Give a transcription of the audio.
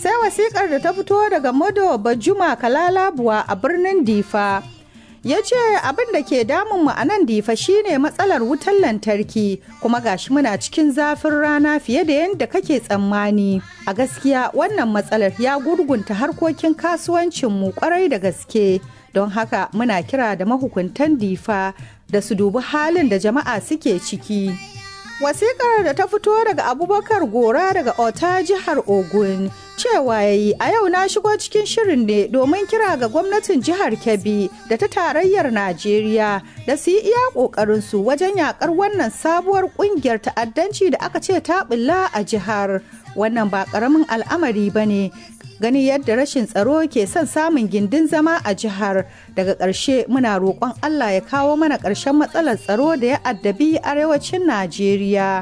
sai wasikar da ta fito daga Modo Bajuma Kalalabuwa a birnin Difa. ya ce abin da ke damun mu a nan difa shine matsalar wutar lantarki kuma gashi muna cikin zafin rana fiye da yadda kake tsammani a gaskiya wannan matsalar ya gurgunta harkokin kasuwancinmu kwarai da gaske don haka muna kira da mahukuntan difa da su dubi halin da jama'a suke ciki wasikar da ta fito daga abubakar gora daga ota jihar ogun cewa ya yi a yau na shigo cikin shirin ne domin kira ga gwamnatin jihar kebbi da ta tarayyar najeriya da su yi iya ƙoƙarinsu wajen yakar wannan sabuwar ƙungiyar ta'addanci da aka ce ta bulla a jihar wannan ba ƙaramin al'amari ba ne gani yadda rashin tsaro ke son samun gindin zama a jihar daga ƙarshe muna roƙon allah ya kawo mana ƙarshen matsalar tsaro da ya addabi arewacin najeriya